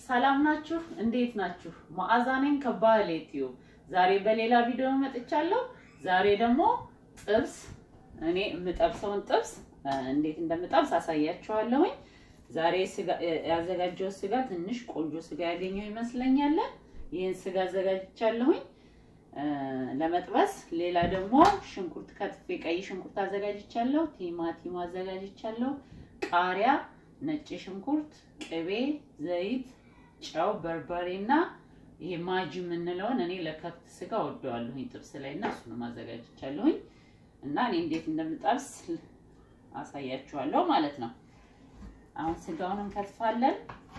ሰላም ናችሁ? እንዴት ናችሁ? መዓዛ ነኝ ከባህል ዩቲዩብ። ዛሬ በሌላ ቪዲዮ መጥቻለሁ። ዛሬ ደግሞ ጥብስ እኔ የምጠብሰውን ጥብስ እንዴት እንደምጠብስ አሳያችኋለሁኝ። ዛሬ ስጋ ያዘጋጀው ስጋ ትንሽ ቆንጆ ስጋ ያገኘው ይመስለኛል። ይህን ስጋ አዘጋጅቻለሁኝ ለመጥበስ። ሌላ ደግሞ ሽንኩርት ከትፌ ቀይ ሽንኩርት አዘጋጅቻለሁ። ቲማቲም አዘጋጅቻለሁ። ቃሪያ፣ ነጭ ሽንኩርት፣ ቅቤ፣ ዘይት፣ ጨው፣ በርበሬ እና ይሄ ማጅ የምንለውን እኔ ለከብት ስጋ ወደዋለሁኝ ጥብስ ላይ እና እሱንም አዘጋጅቻለሁኝ እና እኔ እንዴት እንደምጠብስ አሳያችኋለሁ ማለት ነው። አሁን ስጋውን እንከትፋለን።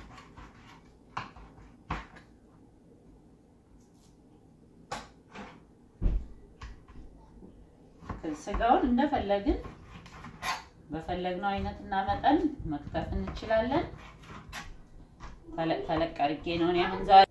ስጋውን እንደፈለግን በፈለግነው አይነት እና መጠን መክተፍ እንችላለን። ተለቅ ተለቅ አድርጌ ነው እኔ አሁን ዛሬ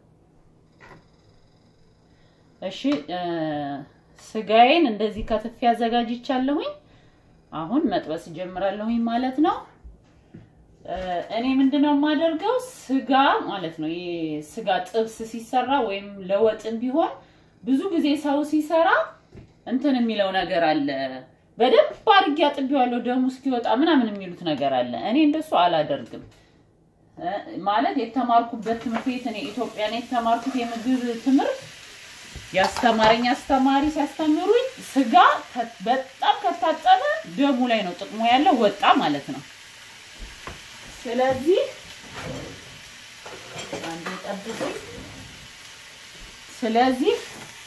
እሺ ስጋዬን እንደዚህ ከትፌ አዘጋጅቻለሁኝ። አሁን መጥበስ ጀምራለሁኝ ማለት ነው። እኔ ምንድነው የማደርገው ስጋ ማለት ነው ስጋ ጥብስ ሲሰራ ወይም ለወጥም ቢሆን ብዙ ጊዜ ሰው ሲሰራ እንትን የሚለው ነገር አለ። በደንብ አድርጌ አጥቤዋለሁ ደሙ እስኪወጣ ምናምን የሚሉት ነገር አለ። እኔ እንደሱ አላደርግም። ማለት የተማርኩበት ትምህርት ቤት እኔ ኢትዮጵያ ነው የተማርኩት የምግብ ትምህርት ያስተማረኝ አስተማሪ ሲያስተምሩኝ ስጋ በጣም ከታጠበ ደሙ ላይ ነው ጥቅሙ ያለው ወጣ ማለት ነው። ስለዚህ አንዴ ጠብቁኝ። ስለዚህ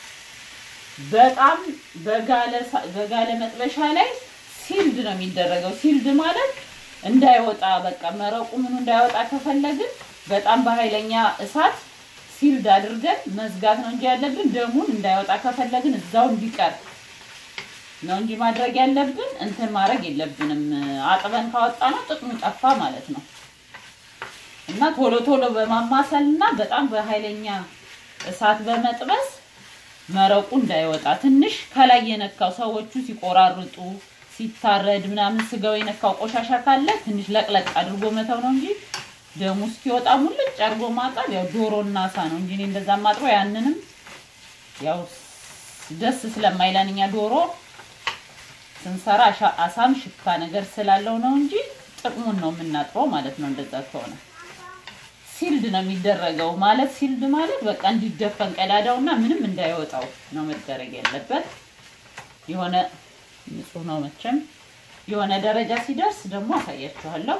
በጣም በጋለ በጋለ መጥበሻ ላይ ሲልድ ነው የሚደረገው። ሲልድ ማለት እንዳይወጣ በቃ መረቁ ምኑ እንዳይወጣ ከፈለግን በጣም በኃይለኛ እሳት ሲልድ አድርገን መዝጋት ነው እንጂ ያለብን ደሙን እንዳይወጣ ከፈለግን እዛው እንዲቀር ነው እንጂ ማድረግ ያለብን እንትን ማድረግ የለብንም። አጥበን ካወጣ ነው ጥቅሙ ጠፋ ማለት ነው። እና ቶሎ ቶሎ በማማሰል እና በጣም በኃይለኛ እሳት በመጥበስ መረቁ እንዳይወጣ ትንሽ ከላይ የነካው ሰዎቹ ሲቆራርጡ ሲታረድ ምናምን ስጋው የነካው ቆሻሻ ካለ ትንሽ ለቅለቅ አድርጎ መተው ነው እንጂ ደሙ እስኪወጣ ሙልጭ አድርጎ ማጠብ ያው ዶሮና አሳ ነው እንጂ እኔ እንደዛ ማጥበው ያንንም ያው ደስ ስለማይለን እኛ ዶሮ ስንሰራ አሳም ሽታ ነገር ስላለው ነው እንጂ ጥቅሙን ነው የምናጥበው ማለት ነው። እንደዛ ከሆነ ሲልድ ነው የሚደረገው። ማለት ሲልድ ማለት በቃ እንዲደፈን ቀዳዳውና ምንም እንዳይወጣው ነው መደረግ ያለበት። የሆነ ንጹህ ነው መቼም። የሆነ ደረጃ ሲደርስ ደግሞ አሳያችኋለሁ።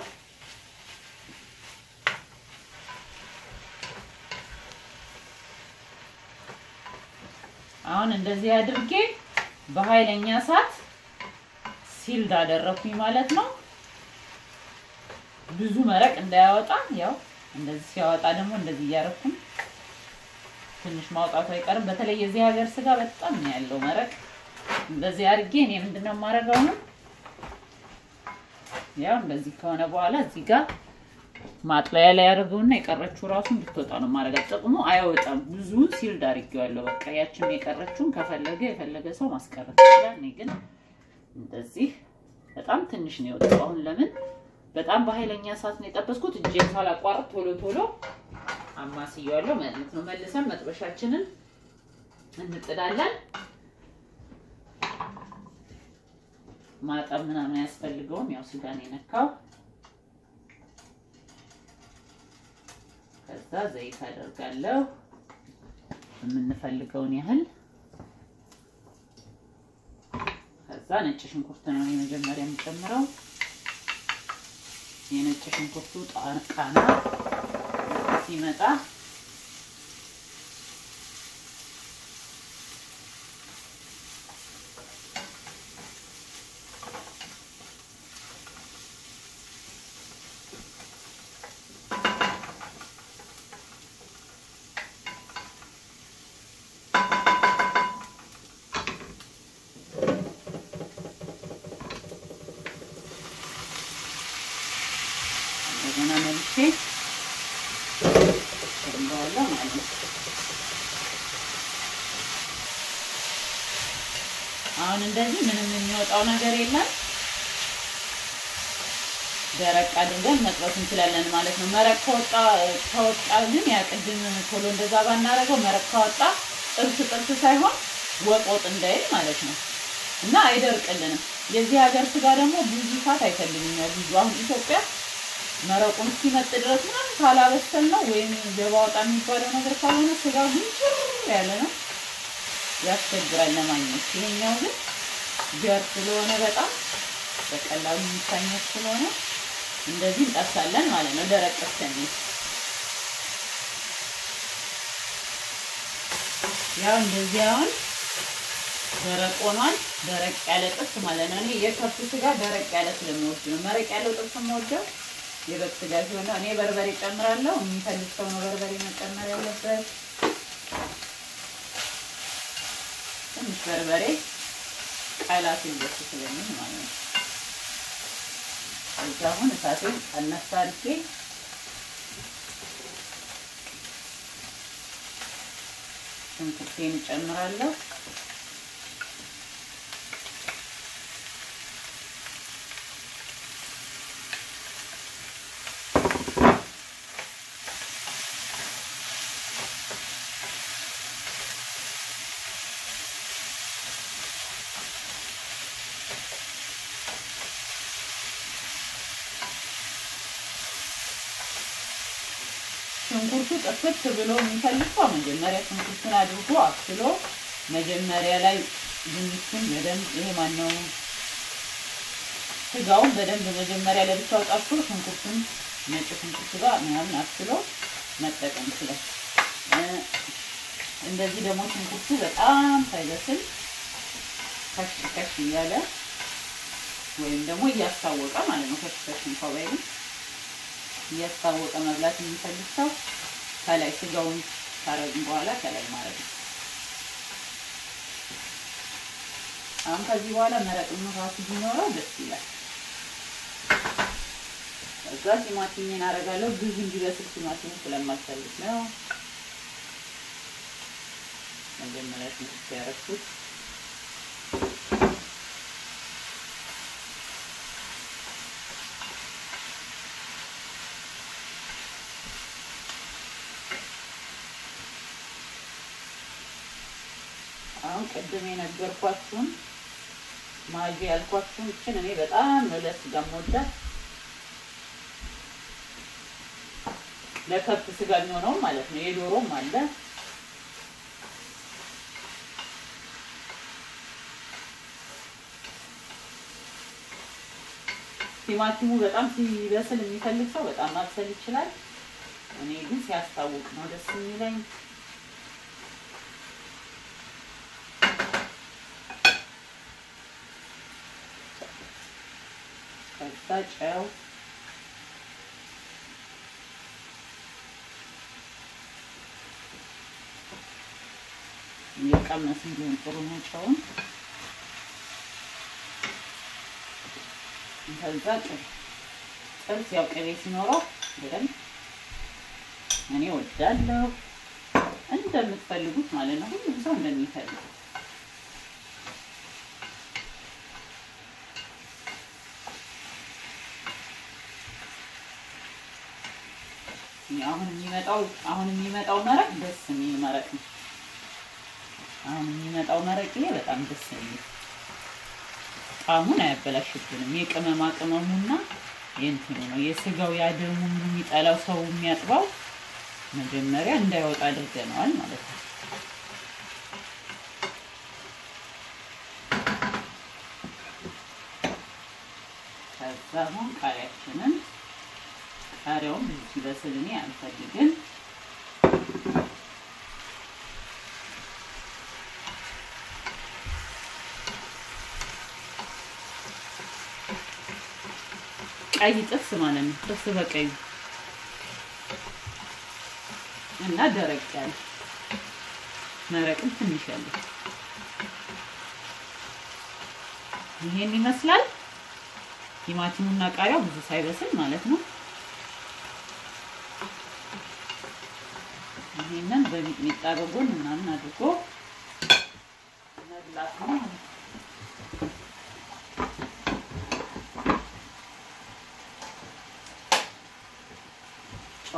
አሁን እንደዚህ አድርጌ በኃይለኛ እሳት ሲልድ አደረኩኝ ማለት ነው። ብዙ መረቅ እንዳያወጣ ያው እንደዚህ ሲያወጣ ደግሞ እንደዚህ እያደረኩኝ ትንሽ ማውጣቱ አይቀርም። በተለይ የዚህ ሀገር ስጋ በጣም ነው ያለው መረቅ። እንደዚህ አድርጌ እኔ ምንድነው የማደርገው ነው ያው እንደዚህ ከሆነ በኋላ እዚህ ጋር ማጥለያ ላይ ያደርገውና የቀረችው ራሱ እንድትወጣ ነው ማድረግ። ጥቅሙ አይወጣም። ብዙ ሲልድ አድርጌዋለሁ። በቃ ያችን የቀረችውን ከፈለገ የፈለገ ሰው ማስቀረት ይችላል። እኔ ግን እንደዚህ በጣም ትንሽ ነው የወጣው። አሁን ለምን በጣም በኃይለኛ እሳት ነው የጠበስኩት። እጄን ሳላቋርጥ ቶሎ ቶሎ አማስየዋለሁ ማለት ነው። መልሰን መጥበሻችንን እንጥዳለን። ማጠብ ምናምን አያስፈልገውም። ያው ስጋ ነው የነካው። ከዛ ዘይት አደርጋለሁ የምንፈልገውን ያህል። ከዛ ነጭ ሽንኩርት ነው የመጀመሪያ የምጨምረው። የነጭ ሽንኩርቱ ቃና ሲመጣ እንደገና መልሼ ጨምረዋለሁ ማለት ነው። አሁን እንደዚህ ምንም የሚወጣው ነገር የለም። ደረቅ አድርገን መጥበስ እንችላለን ማለት ነው። መረቅ ከወጣ ከወጣ ግን ያ ቅድም ቶሎ እንደዛ ባናደርገው መረቅ ካወጣ ጥብስ ጥብስ ሳይሆን ወጥ ወጥ እንዳይል ማለት ነው እና አይደርቅልንም። የዚህ ሀገር ስጋ ደግሞ ብዙ ሰዓት አይፈልግም። ያው ብዙ አሁን ኢትዮጵያ መረቁን እስኪመጥ ድረስ ምናምን ካላበሰል ነው ወይም ገባ ወጣ የሚባለው ነገር ካልሆነ ስጋ ጉንጭር ያለ ነው ያስቸግራል ለማግኘት። ይሄኛው ግን ገር ስለሆነ በጣም በቀላሉ የሚታኘት ስለሆነ እንደዚህ እንጠብሳለን ማለት ነው። ደረቅ እስከሚል ያው እንደዚህ አሁን ደረቅ ሆኗል። ደረቅ ያለ ጥብስ ማለት ነው። እኔ የከብት ስጋ ደረቅ ያለ ስለምወድ ነው። መረቅ ያለው ጥብስ የምወደው የበግ ስጋ ሲሆን ነው። እኔ በርበሬ ጨምራለሁ። የሚፈልግ ሰው ነው በርበሬ መጨመር ያለበት። ትንሽ በርበሬ ቀላ ሲል ደስ ስለሚል ማለት ነው። እዛ አሁን እሳቴን ቀነስ አድርጌ ሽንኩርቴን እጨምራለሁ። ሽንኩርቱ ጥፍት ብሎ የሚፈልግ ሰው መጀመሪያ ሽንኩርቱን አድርጎ አብስሎ መጀመሪያ ላይ ድንቹን በደንብ ይሄ ማነው ስጋውን በደንብ መጀመሪያ ለብቻው ጠብሶ ሽንኩርቱን ነጭ ሽንኩርት ጋር ምናምን አብስሎ መጠቀም ይችላል። እንደዚህ ደግሞ ሽንኩርቱ በጣም ሳይበስል ከሽ ከሽ እያለ ወይም ደግሞ እያስታወቀ ማለት ነው ከሽ ከሽ እንኳ ባይልም እያስታወቀ መብላት የሚፈልግ ሰው ከላይ ስጋውን ካረግን በኋላ ከላይ ማለት ነው። አሁን ከዚህ በኋላ መረቅ ራሱ ቢኖረው ደስ ይላል። ከዛ ቲማቲሜን አደርጋለሁ። ብዙ እንዲበስል ቲማቲሙ ስለማልፈልግ ነው መጀመሪያ ትንሽ ያደረኩት። አሁን ቅድም የነገርኳችሁን ማጂ ያልኳችሁን እችን እኔ በጣም ነው ለስጋ የምወዳት ለከብት ስጋ የሚሆነው ማለት ነው። የዶሮም አለ ቲማቲሙ በጣም ሲበስል የሚፈልግ ሰው በጣም ማብሰል ይችላል። እኔ ግን ሲያስታውቅ ነው ደስ የሚለኝ። ከዛ ጨው እየቀመስ እንዲሆን ጥሩ ነው ጨውን። ከዛ ጥብስ ያው ቅቤ ሲኖረው በደንብ እኔ ወዳለሁ እንደምትፈልጉት ማለት ነው። ሁሉም ሰው እንደሚፈልግ አሁን የሚመጣው አሁን የሚመጣው መረቅ ደስ የሚል መረቅ ነው። አሁን የሚመጣው መረቅ ይሄ በጣም ደስ የሚል ጣዕሙን አያበላሽብንም። የቅመማ ቅመሙና የእንትኑ ነው የስጋው ያደሙ ምኑ የሚጠላው ሰው የሚያጥባው መጀመሪያ እንዳይወጣ አድርገነዋል ማለት ነው። ከዛ አሁን ቃሪያችንን ቃሪያውን ብዙ ሲበስል እኔ አልፈልግም። ቀይ ጥብስ ማለት ነው። ጥብስ በቀይ እና ደረቅ ያለ መረቅም ትንሽ ያለ ይሄን ይመስላል። ቲማቲሙና ቃሪያው ብዙ ሳይበስል ማለት ነው። ይሄንን በሚጥሚጣ በጎን ምናምን አድርጎ መብላት ነው ማለት ነው።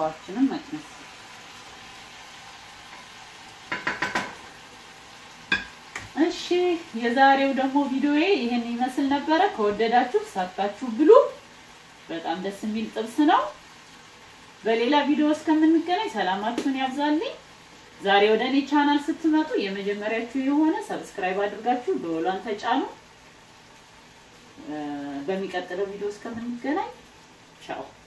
ጨዋችንን መቅነስ እሺ የዛሬው ደግሞ ቪዲዮዬ ይህን ይመስል ነበረ። ከወደዳችሁ ሰርታችሁ ብሉ። በጣም ደስ የሚል ጥብስ ነው። በሌላ ቪዲዮ እስከምንገናኝ ሰላማችሁን ያብዛልኝ። ዛሬ ወደ እኔ ቻናል ስትመጡ የመጀመሪያችሁ የሆነ ሰብስክራይብ አድርጋችሁ ደወሏን ተጫኑ። በሚቀጥለው ቪዲዮ እስከምንገናኝ ቻው።